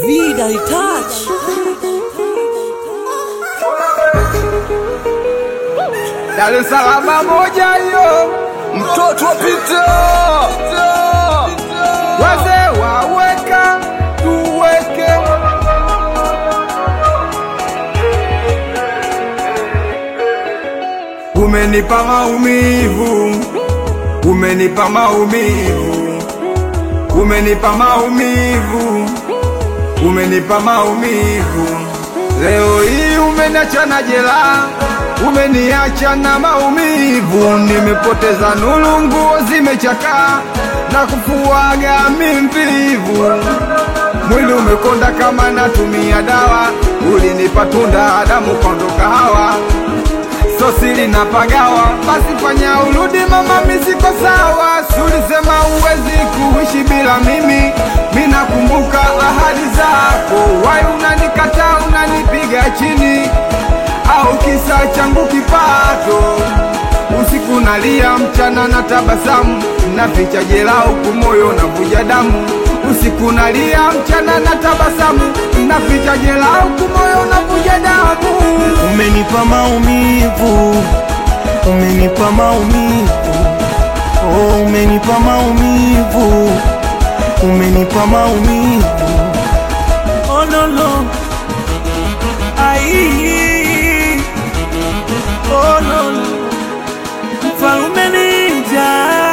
Vida Touch. Dar es Salaam moja hiyo, mtoto pita wazee waweka tuweke Umenipa maumivu, umenipa maumivu, umenipa maumivu, umenipa maumivu. Leo hii umeniacha na jela, umeniacha na maumivu, nimepoteza nuru, nguo zimechakaa na kufuaga mimvivu, mwili umekonda kama natumia dawa, ulinipa tunda, damu kondoka hawa so siri na pagawa, basi fanya urudi mama, misiko sawa. Si ulisema uwezi kuishi bila mimi, mi nakumbuka ahadi zako. Wai unanikataa unanipiga chini, au kisa changu kipato? Usiku nalia, mchana na tabasamu, naficha jela huku moyo navuja damu. Usiku nalia, mchana na tabasamu, naficha jela huku moyo navuja damu. Umenipa maumivu, umenipa maumivu, oh, umenipa maumivu, umenipa maumivu, oh no no, ai, oh no no, mfalume ninja,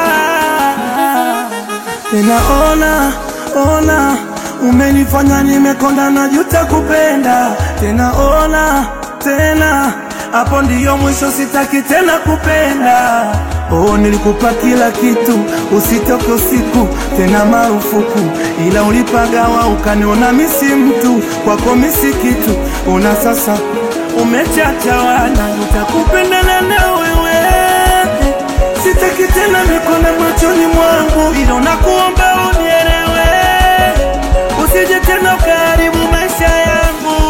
tena ona ona, umenifanya nimekonda na juta kupenda tena, ona tena, hapo ndiyo mwisho, sitaki tena kupenda. Oh, nilikupa kila kitu, usitoke usiku tena, marufuku, ila ulipagawa ukaniona misi mtu, kwako misi kitu. Una sasa umechachawana, utakupendana na wewe, sitaki tena mikona machoni mwangu, ila nakuomba unielewe, usije tena ukaribu maisha yangu.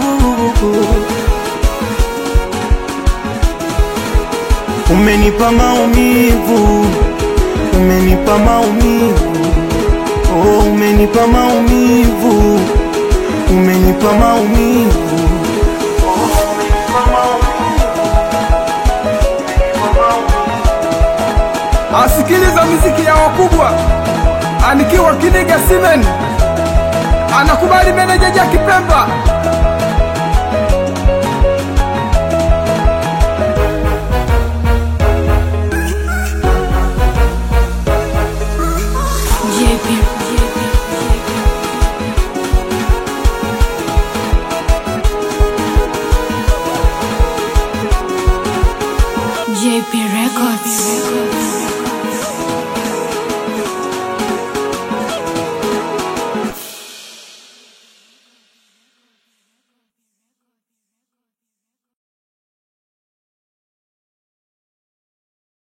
Umenipa maumivu, umenipa maumivu, oh, umenipa maumivu, umenipa maumivu, oh, umenipa maumivu, umenipa maumivu. asikiliza miziki ya wakubwa, anikiwa Kiniga Simen, anakubali meneja Jaki Pemba. JP. JP Record.